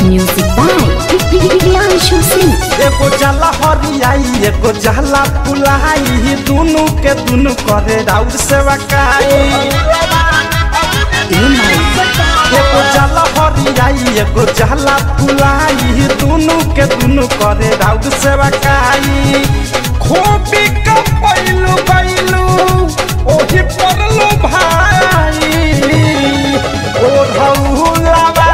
Music by Priyanshu Singh. एगो जाला हरियाई एगो जाला फुलाई दुनु के दुनु करे राउर सेवा काई एगो जाला हरियाई एगो जाला फुलाई दुनु के दुनु करे राउर सेवा काई खोपी का पैलू बैलू ओही परलू भाई ओ रउलावा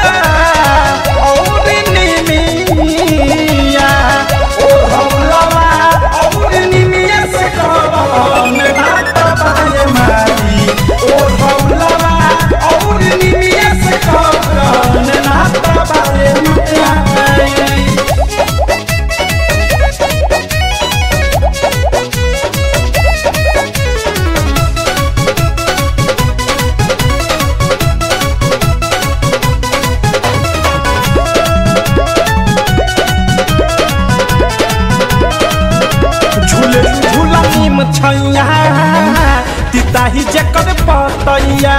और निमिया ओ रउलावा और निमिया से कौन बात बाए मारी ओ रउलावा और निमिया से कौन बात बाए मारी झूले झूला नीम छैया तिताही जकर पतैया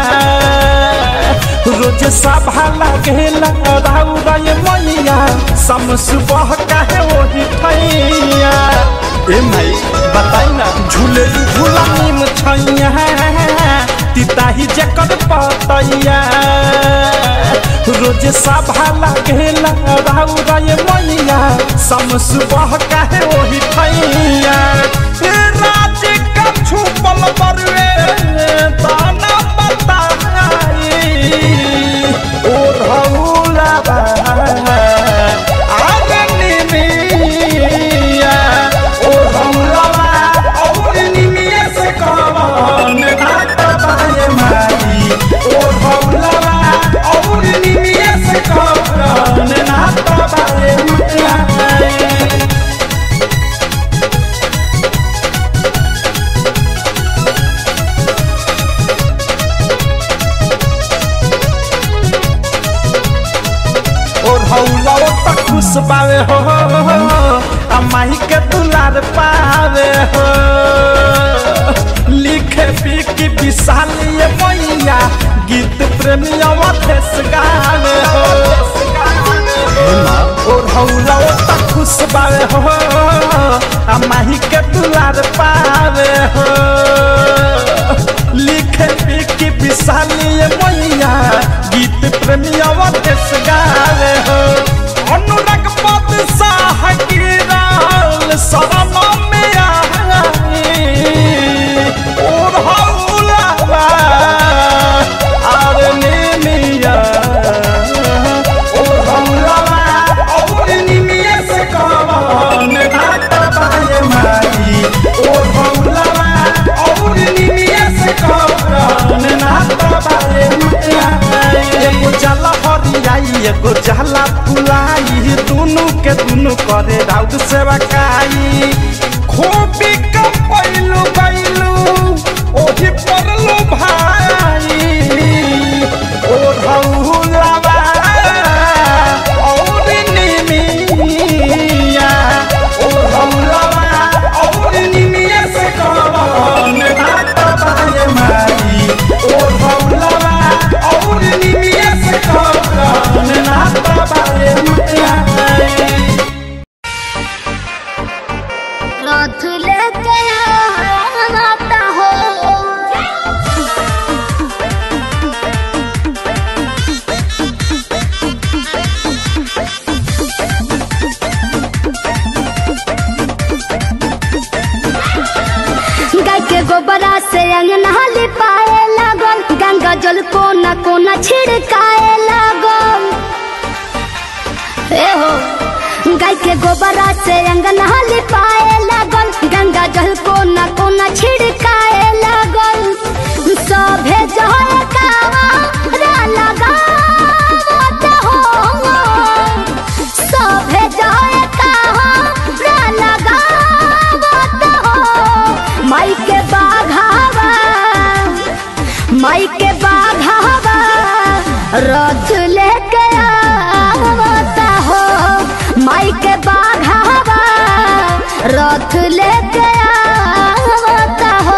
रोज सभा लागेला राउ रे मैया सम सुबह काहे ओही ठैया ए माई बताई ना झूले झूला नीम छैया तिताही जकर पतैया रोज सभा लागेला राउ रे मैया सम सुबह काहे ओही ठैया ए राज का छुपल बरुए दाना बताई ओ रउलाबा आगे निमिया ओ रउलाबा और निमिया से कवन घाट बाए मारी ओ रउलाबा और निमिया से कवन घाट बाए मारी और हौला तक खुश पावे हो आ माही के दुलार पावे हो लिखे पी की विशाल ये मैया गीत प्रेमिया वथेस गावे हो और हौला तक खुश पावे हो आ माही के दुलार पावे हो लिखे पी की विशाल ये मैया गीत प्रेमिया वथेस गावे हो अनुराग पद साह गिराल शरण में आई और हौलावा आर निमिया और हौलावा और निमिया से कवन घाट बाए मारी और हौलावा और निमिया से कवन घाट बाए मारी एगो जाला हरियाई एगो जाला फुलाई दुनु के दुनु करे राउत सेवा काई खोपी का पैलू बैलू ओही परलू भाई ओ रउलावा और निमिया ओ रउलावा और निमिया से कवन घाट बाए मारी ओ रउलावा और निमिया से कवन घाट बाए मारी रथ लेके आता हो गाय के गोबरा से अंगना लिपाए लागल गंगा जल कोना कोना छिड़काए लागल ए हो गाय के गोबरा से अंगना लिपाए लागल गंगा जल कोना कोना छिड़काए लागल सभे जय कावा लगावत हो सभे जय कावा लगावत हो माई के बाघावा माई के बाघावा रथ लेके आवता हो माई के बाघावा रथ लेके आवता हो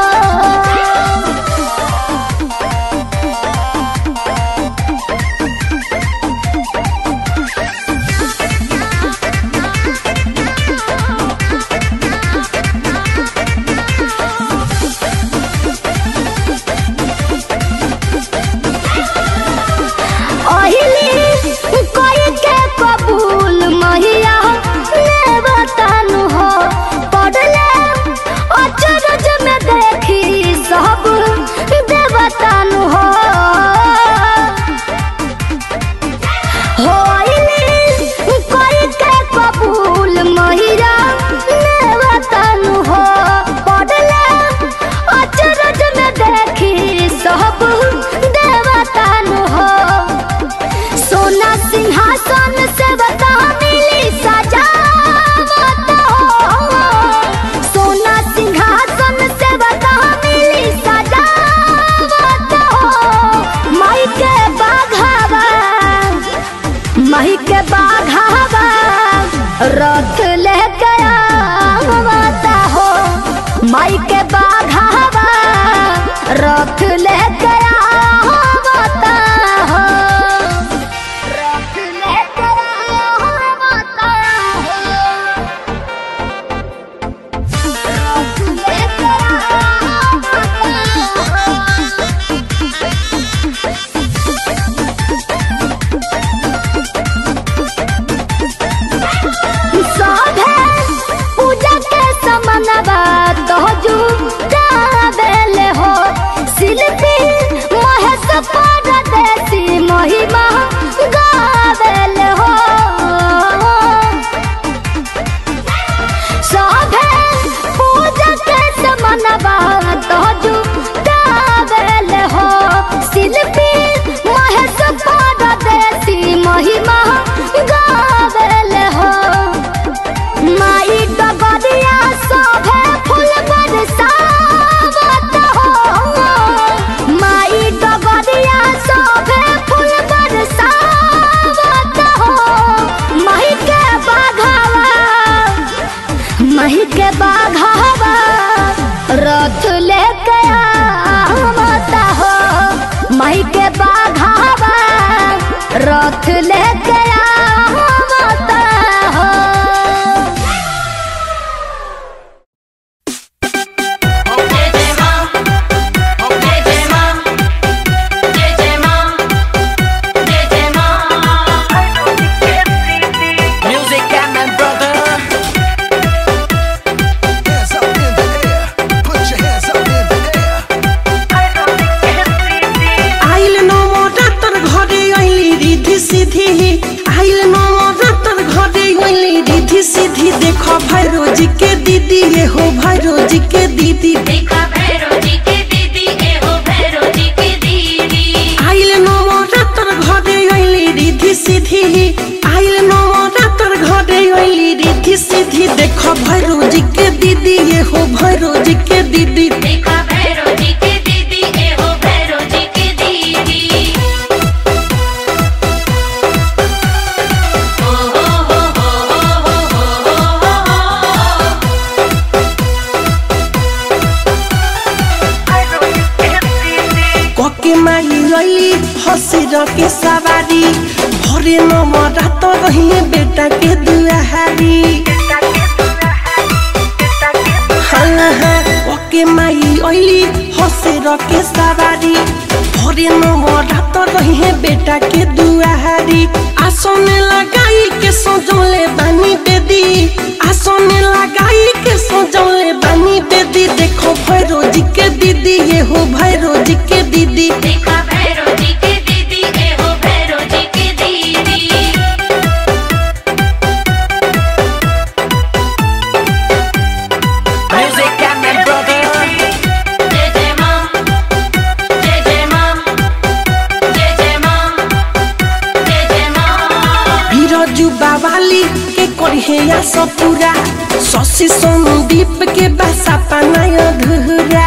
सिंहासन से बता मिली सजावत हो सोना सिंहासन से बता मिली सजावत हो माई के बाघावा माई के बाघावा रथ लेके आवता हो माई के बाघावा रथ लेके आवता हो रथ लेके आवता हो रथ लेके आवता हो सभे पूजा के समनवा दहजू गावेले हो शिल्पी महेश परदेसी महिमा गावेले हो सभे पूजा के समनवा दहजू गावेले हो शिल्पी महेश परदेसी महिमा गावेले हो माई डगरिया सभे फूल बरसावत हो माई डगरिया सभे फूल बरसावत हो माई के बाघावा माई के बाघावा रथ लेके आवता हो माई के बाघावा रथ लेके आवता हो Music and my brother. Hands up in the air. Put your hands up in the air. आइल नवरात्र घरे अइली रिधि सिधि आइल नवरात्र घरे अइली रिधि सिधि देखो भैरोजी के दीदी ये हो भैरोजी के दीदी देखा भैरो जी के दीदी ए हो भैरो जी के दीदी आइल नवरात्र घरे अइली रिधि सिधि आइल नवरात्र घरे अइली रिधि सिधि देखो भैरोजी के दीदी ये हो भैरोजी के दीदी देखा भैरो जी के दीदी ए हो भैरो जी के दीदी ओ हो हो हो हो हो हो हो कके माई रैली हसिर के सवारी भरे नवरात रही बेटा के दुआहारी हाँ हाँ कके माई ऐली हसिर के सवारी भरे नवरात रही बेटा के दुआहारी आसन लगाई के सजौले बानी बेदी आसन लगाई के सजौले बानी बेदी देखो भैरोजी के दीदी ये हो भैरोजी के दीदी देखा भैरो जी के दीदी ए हो भैरो जी के दीदी Music and my brother. जय जय मां जय जय मां जय जय मां जय जय मां बिरजू बावाली के करिहे या सपुरा शशि संदीप के बासा पानाय धुरा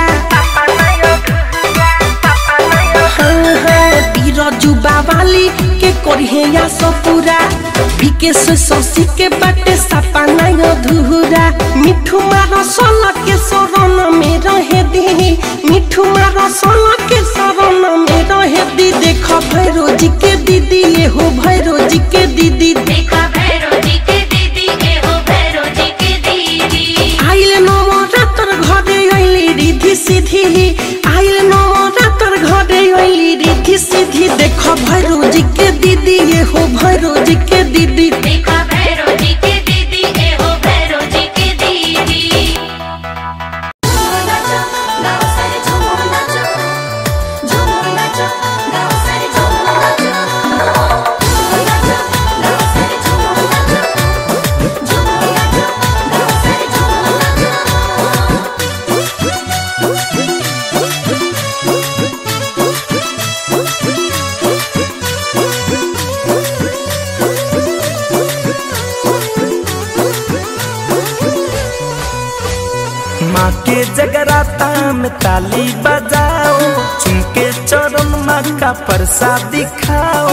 हाँ, हाँ, बिरजू बावाली के करिहे या सपुरा विकेश शशि के बाटे सपानाय धुरा मिठू मार सल के शरण में रहे दी मिठू मार सल के शरण में रहे दी देख भैरोजी के दीदी ये हो भैरोजी के दीदी देखा भैरो जी के दीदी ए हो भैरो जी के दीदी आइल नवरात्र घरे अइली रिधि सिधि आइल नवरात्र घरे अइली रिधि सिधि देख भैरोजी के दीदी ये हो भैरोजी के दीदी देखा भैरो जी के दीदी ए हो भैरो जी के दीदी के जगराता में ताली बजाओ चुनके चरण माँ का प्रसाद दिखाओ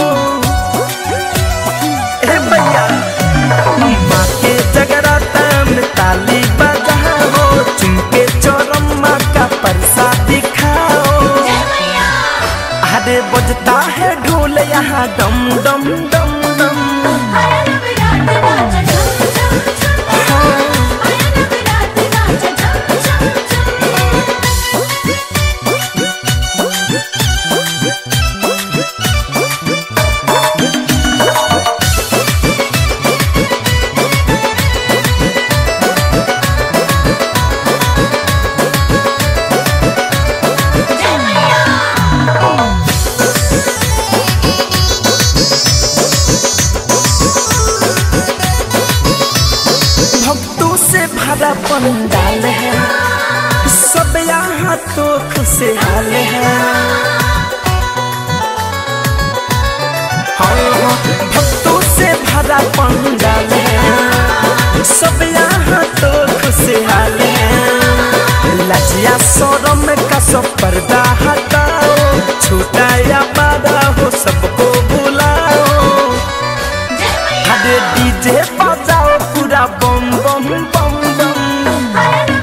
ए भैया माँ के जगराता में ताली बजाओ चुनके चरण माँ का प्रसाद दिखाओ अरे बजता है ढोल यहाँ डम डम डम डम भक्तों से भरा पंडाल है सब यहाँ तो खुशहाल है हाँ, हाँ, भक्तों से भरा पंडाल है सब यहाँ तो खुशहाल है लजिया शोरम का सब पर्दा हटाओ छोटा या बड़ा हो सबको बुलाओ अरे डीजे बजाओ पूरा बम बम बम बम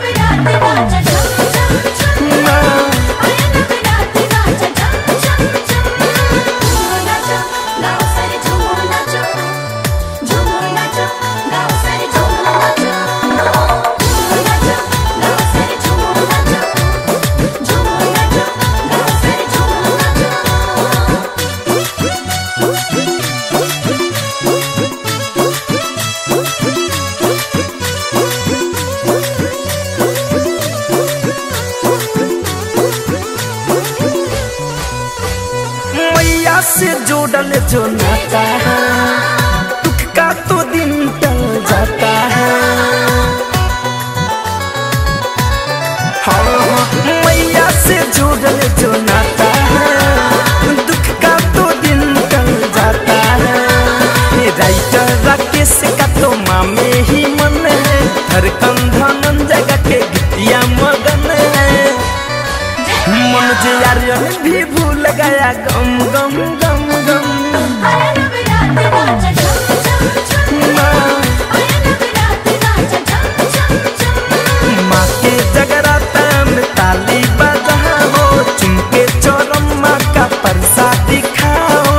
मैया से जोड़ल जो नाता है दुख का तो दिन टल जाता है हाँ हाँ, मैया से जोड़ल जो नाता है दुख का तो दिन टल जाता है ये राइटर राकेश का तो मामे ही मन है हर कंधन जगह के गीतिया मगन है मन जे यारियन भी भूल गया गम गम गम गम माँ के जगराता में ताली बजाओ चुनके चोरम माँ का प्रसाद दिखाओ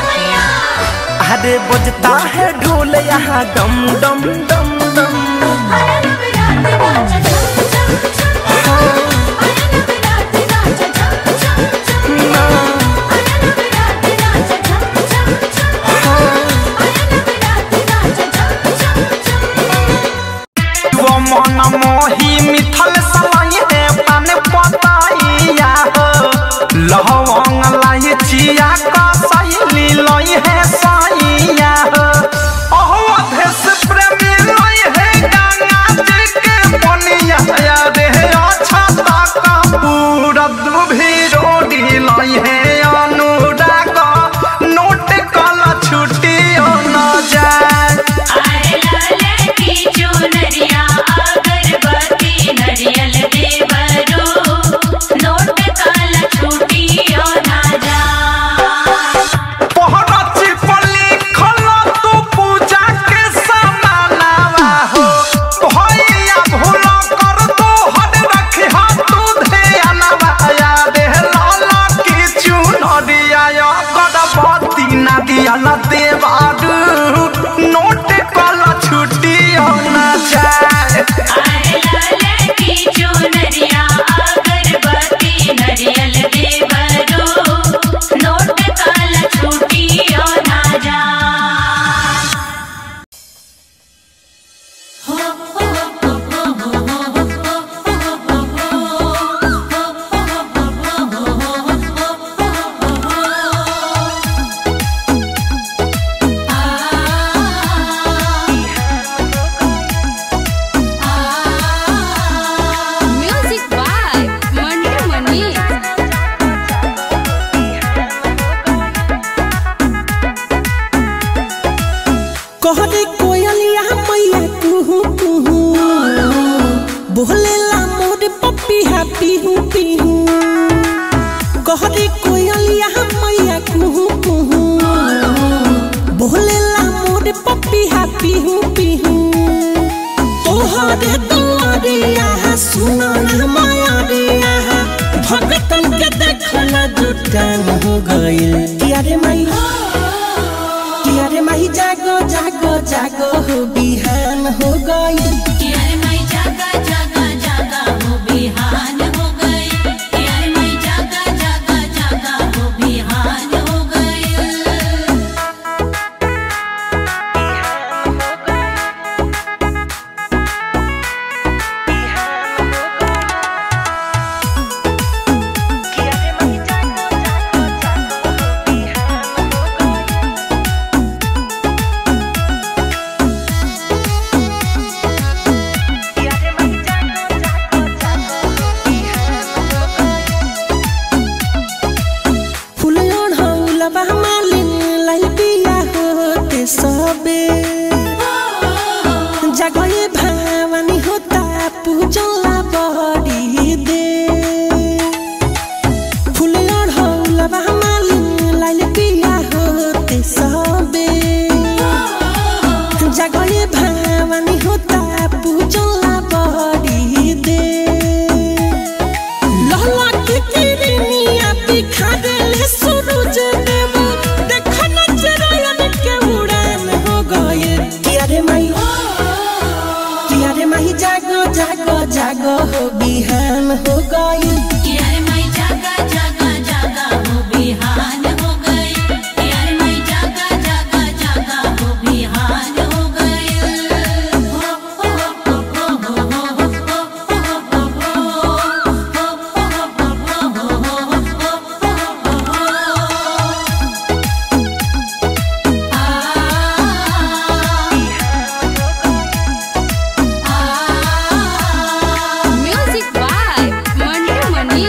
अरे बजता है ढोल यहाँ डम डम डम डम वो मन मोही मिथल सलाई रे पान पताइया हो लहंग लाई चिया का सैली लई है साइया हो ओहो देश प्रेमी लई है गंगा जी के बनिया या रे अच्छा का पूरा दुभी रोडी लई है अनुराग नोट कला छुट्टी हो न जाए आए लाले की चुनरिया अगरबत्ती नरियल देवरो नोट काला छूटियो ना जा पहरची पर लिखल तू पूजा के समानावा हो भैया भूल कर तू हद रखी हा तू ध्यानवा या दे लाला की चुनरिया या गणपति नदिया ल देवारू नोट कला छुट्टी हो ना जाए आए लाले की चुनरिया अगरबत्ती नरियल देवरो नोट काला छूटियो ना जा Music by Mandu Mani. कहरे कोयलिया मैया कुहू कुहू बोलेला मोर मोरे पपिया पिहू पिहू कहरे कोयलिया मैया कुहू कुहू बोलेला मोरे पपिया पिहू पिहू तोहरे दुआरिया सुनो ना माया रिया भगतन के देखला जुटान हो गइल किया रे माई किया रे माई जागो जागो जागो हो बिहान हो गइल यार मैं जागा जागा जागा हो बिहान हो गई यार मैं जागा जागा जागा हो बिहान हो गई फूल ओढ़ौलबा मालिन लाई बिया होते सबे जगए भावनी होता पूजला बड़ी दे फूल ओढ़ौलबा मालिन लाई बिया होते सबे जगए भावनी होता पूजला बड़ी दे लहला के किरनिया दिखा देले सूरज देव देखो नजरयन के उड़ान हो गए किया रे माई किया रे माई जागो जागो जागो हो बिहान हो गई यार मैं जागा जागा जागा हो बिहान हो गई यार मैं जागा जागा जागा हो बिहान हो Music by Mandu Mani.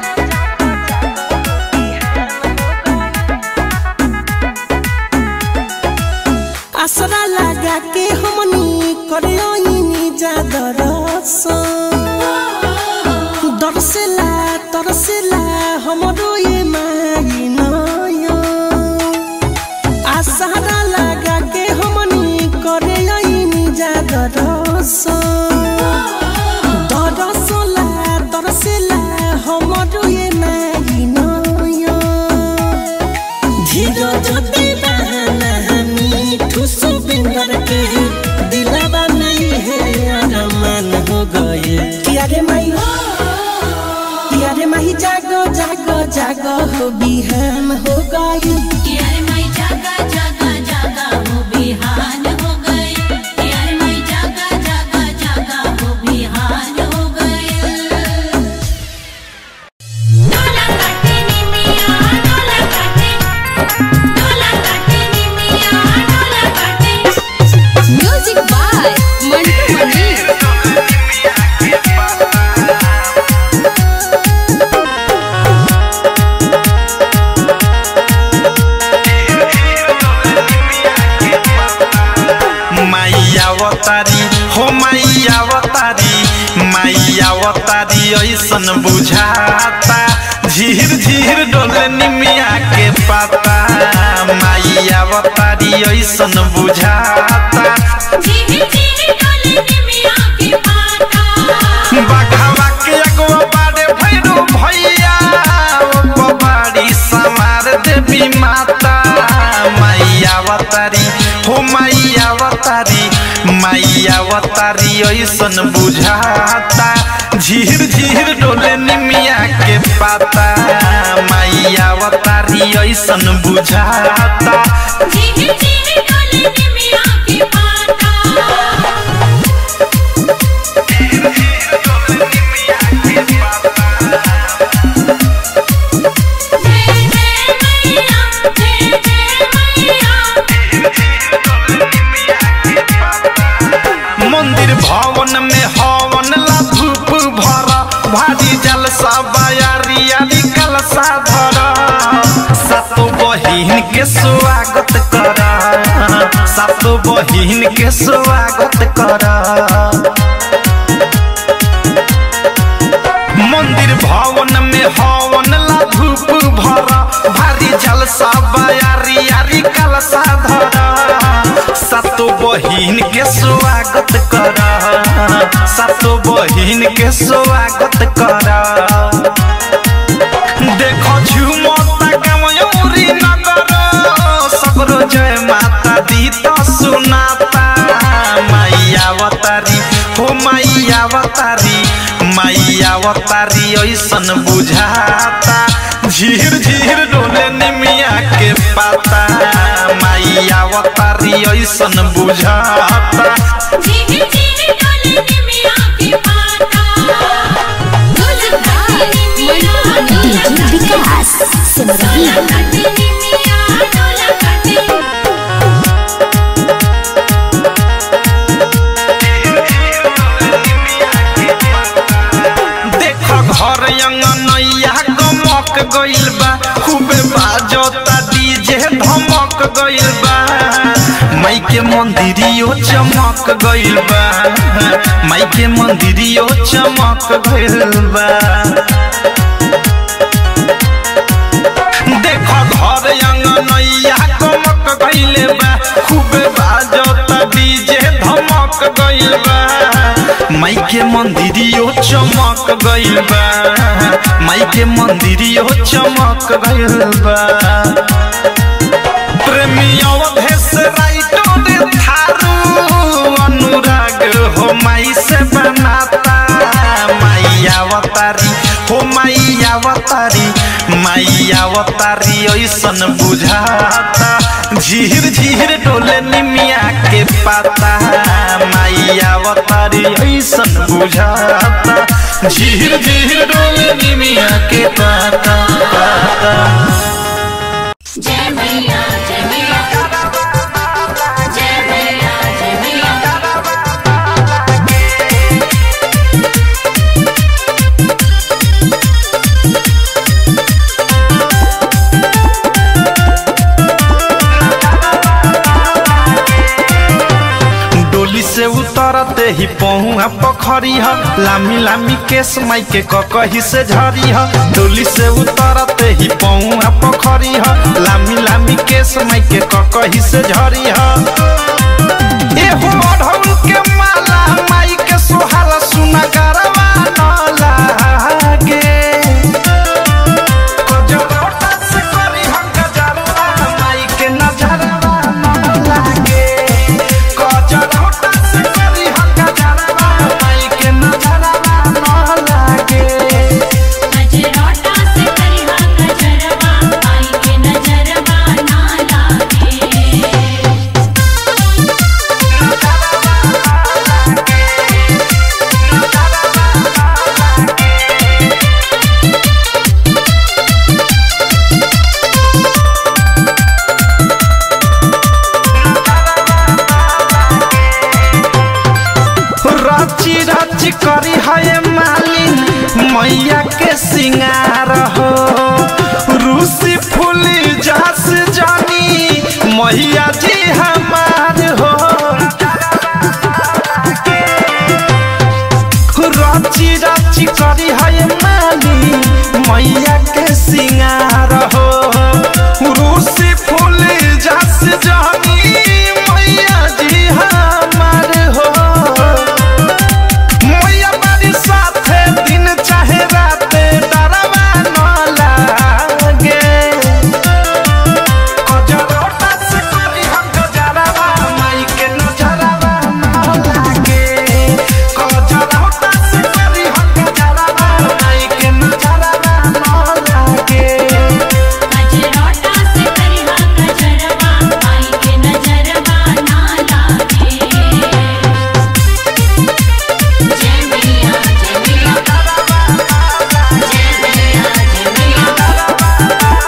आसरा लगा के हमनी करे ओइनी जा दरसन दरसेला तरसेला हमरो ये माई नया आसरा लगा के हमनी करे ओइनी जा दरसन दरसला तरसेला हमरो ये माई नया धीरज दीवाना मीठू सुबिंदर के दिलावा नहीं है अरमान हो गए किया रे माई किया रे माई जागो जागो जागो हो बिहान हो गई यार मैं जागा जागा जागा हो बिहान हो गई यार मैं जागा जागा जागा हो बिहान हो गई डोला काटे नी मिया डोला काटे डोला काटे नी मिया डोला काटे Music by Mandu Mani. माइया अवतारी हो माइया अवतारी माइया अवतारी ऐसन बुझाता झीर झीर डोले निमिया के पाता माइया अवतारी ऐसन बुझाता धीरे धीरे डोले नी मिया के पाता बघावा के अगवा बाड़े भैरू भैया ओ बाड़ी समार देवी माता मैया अवतारी हो मैया अवतारी मैया अवतारी ऐसन बुझाता झीर झीर डोले निमिया के पाता मैया अवतारी ऐसन बुझाता धीरे धीरे डोले नी मिया के पाता जय जय मैया जय जय मैया मंदिर भवन में हवन ला धूप भर भारी जलसा बयारियारी कलसा धर सातो बहिन के स्वागत कर सातो बहिन के स्वागत कर बहिन के स्वागत कर सातो बहिन के स्वागत कर देखो झुमता गमयूरी नगर सगरो जय माता दी तो सुनाता मैया अवतारी हो मैया अवतारी मैया अवतारी ऐसन बुझाता झीर झीर डोले निमिया के पाता मैया अवतारी ऐसन बुझाता झीनी झीनी डोले निमिया के पाता डोला काटे निमिया डोला विकास सिमरही काटे निमिया डोला काटे देख घर अंगनैया गमक गइल बा खूबे बाजता डीजे धमक गइल बा माई के मंदिरियो चमक गइल बा माई के मंदिरियो चमक गइल बा देख घर अंगनैया गमक गइले बा खूबे बाजता डीजे धमक गइल बा माई के मंदिरियो चमक गइल बा माई के मंदिरियो चमक गइल बा प्रेमी अवधेश राइटर थारू अनुराग हो माई से बनाता माई अवतारी हो माई अवतारी माई अवतारी ऐसन बुझाता झीर झीर डोले निमिया के पाता माई अवतारी ऐसन बुझाता झीर झीर डोले निमिया के पाता पाता जय मैया जय मैया जय मैया जय मैया डोली से उतरते ही पहुआ पोखरी ह लामी लामी केस माई के ककही से झरी ह डोली से उतरते ही पहुआ पोखरी ह लामी लामी केस माई के ककही से झरी ह एहो अढ़ौल के माला माई के सोहाला सुना गरवा न लागे कजरोटा से करी हम गजरवा माई के नजरवा न लागे कजरोटा से करी हम गजरवा माई के नजरवा न लागे गजरोटा से करिहा गजरवा आई के नजरवा ना लागे रची रची करी है मालिन मैया के सिंगार हो रूसी फूली जास जानी मैया जी हमार हो रची रची करी है मालिन मैया के सिंगार हो रूसी फूली जास जानी मैया जी हमार हो मैया बारी साथे दिन चाहे राते डरवा न लागे कजरोटा से करी हम गजरवा माई के नजरवा न लागे कजरोटा से करी हम गजरवा माई के नजरवा न लागे गजरोटा से करिहा गजरवा आई के नजरवा ना लागे जय मैया जय मैया जय मैया जय मैया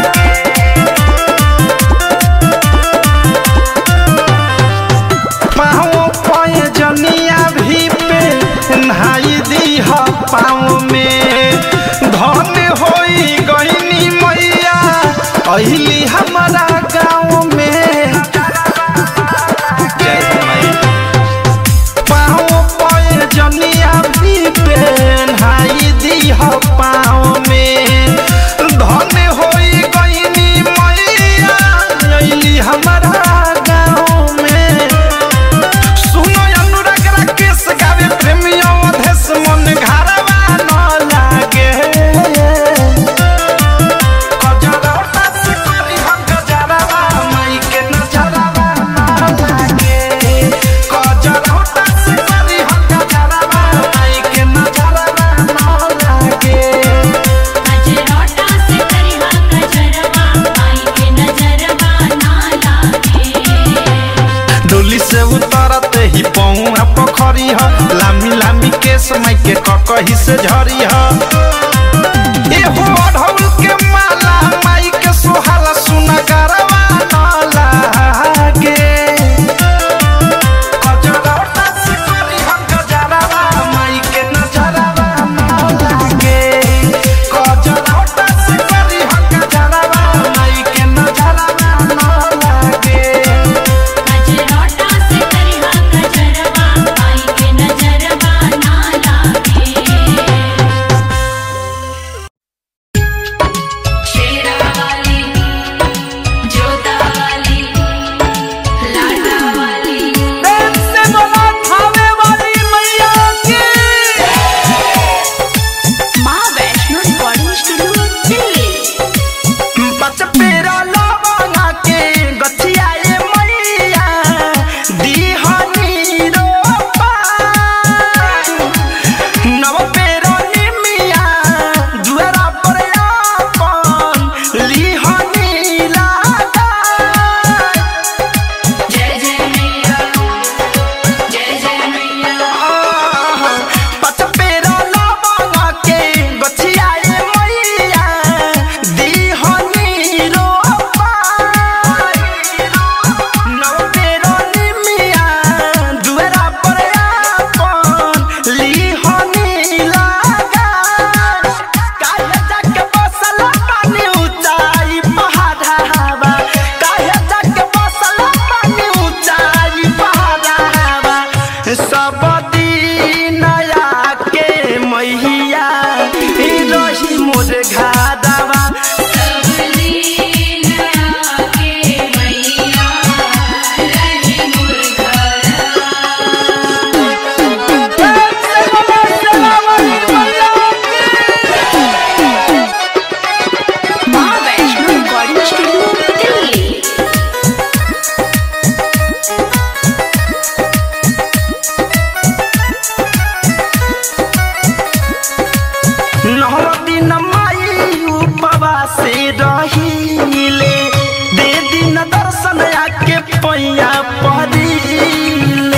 पाँव पाए जनिया भी पे नहाई दी ह पाँव में धन होई गईनी मैया अहिली हमारा गाँव में जय माई पाँव पाए जनिया भी पे नहाई दी ह पाँव में धन होई गईनी मैया अहिली हमारा गाँव में ह लामी लामी केस माई के ककही से झरी ह एहो अढ़ौल के माला माई के सोहाला सुना गरवा न लागे गजरौटा से करी हम गजरवा माई के नजरवा न लागे गजरौटा से करी हम गजरवा माई के नजरवा न लागे गजरोटा से करिहा गजरवा माई के नजरवा ना लागे शेरा वाली जोता वाली लाडा वाली माँ वैष्णो रिकॉर्डिंग स्टूडियो दिल्ली बच पेरा लवंगा के गछिया ए मैया दीहनी रोपा नव पेरा निमिया दुआरा पर आपन लिहनी लागा जय जय मैया जय जय मैया पच पेरा लवंगा के गछिया ए मैया दीहनी रोपा नव पेरा निमिया दुआरा पर आपन लिहनी लागा काहे जाके बसल पानी ऊंचाई पहाड़ावा काहे जाके बसल पानी ऊंचाई पहाड़ावा सब दिन आके मैया ई रही मोर घादावा सबलीन आके मैया रही मुर्गा माँ वैष्णो रिकॉर्डिंग स्टूडियो दिल्ली नौ दिन माई उपवास रहीले दे दिन दर्शन आके पैया पड़ीले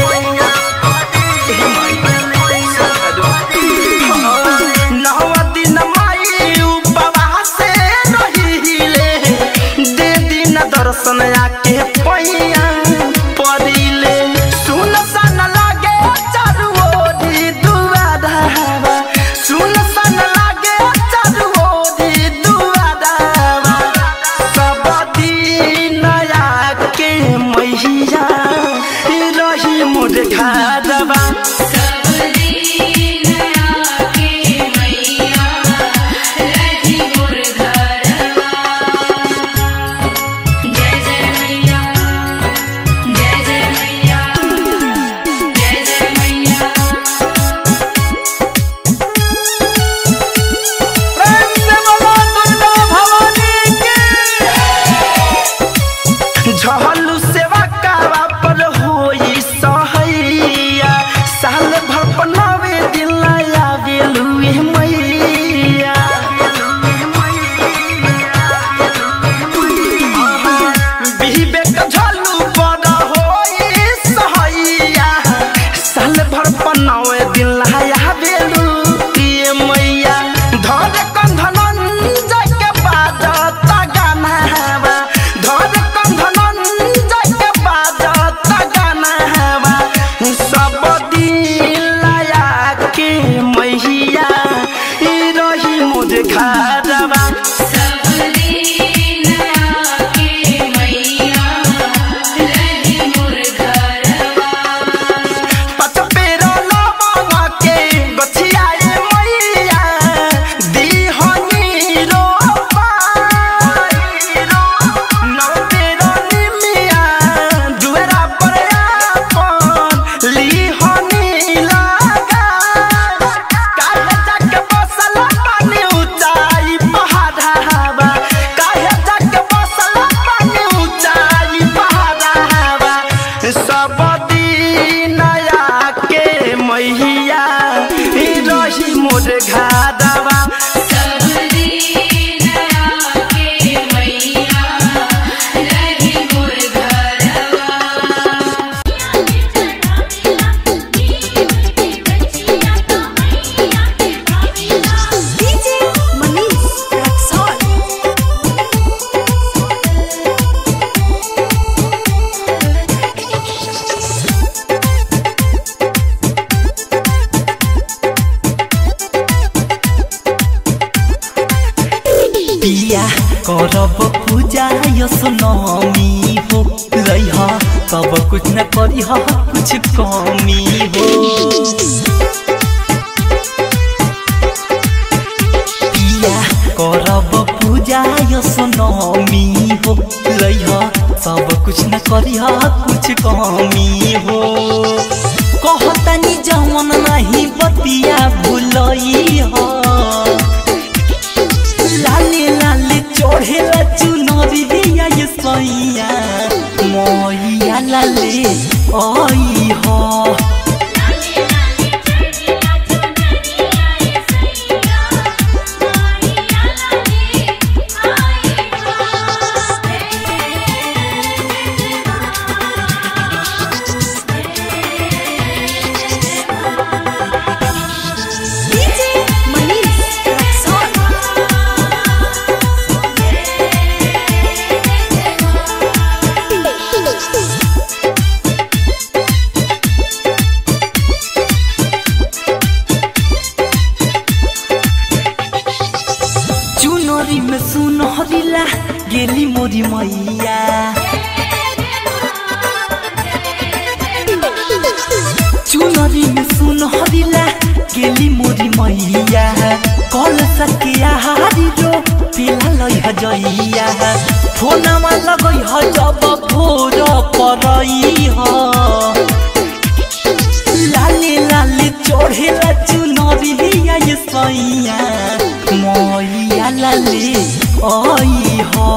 नौ दिन माई उपवास रहीले दे दिन दर्शन आके पैया पड़ीले सुन सन लागे चारू ओरी दुआरावा सुन सन लागे चारू ओरी दुआरावा सब दिन आके मैया करब पूजा यस नमी हो रह तब कुछ न करी कुछ कमी हो पिया करब पूजा यस नमी हो रह सब कुछ न करी कुछ कमी हो कहतनी जवन नहीं बतिया भूलई हो लाले लाले चढ़ेला चुनरिया ये सैया मैया लाले आई हो चुनरी में सुनहरिला गेली मोरी मैया चुनरी में सुनहरिला गेली मोरी मैया कल सकिया हारी रो पिला लई हजैया फोनमा लगई ह जब भोर परई ह लाले लाले चढ़ेला चुनरिया ये सैया मैया लाले आई हो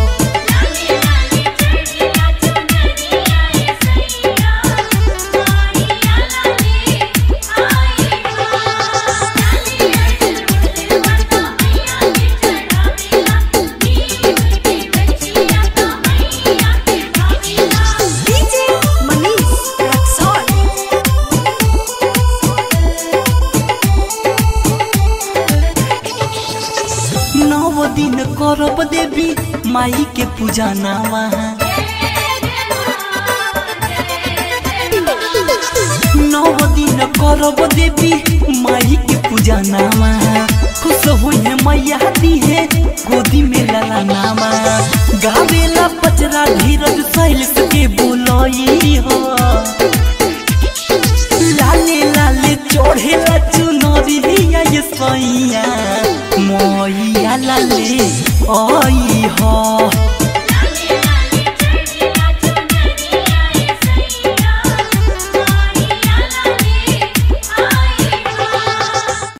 नव दिन करब देवी माई के पूजा नामा नव दिन करब देवी माई के पूजा नामा खुश हुई मैया दी है गोदी में लाला नामा गावेला पचरा धीरज सैल के बोलई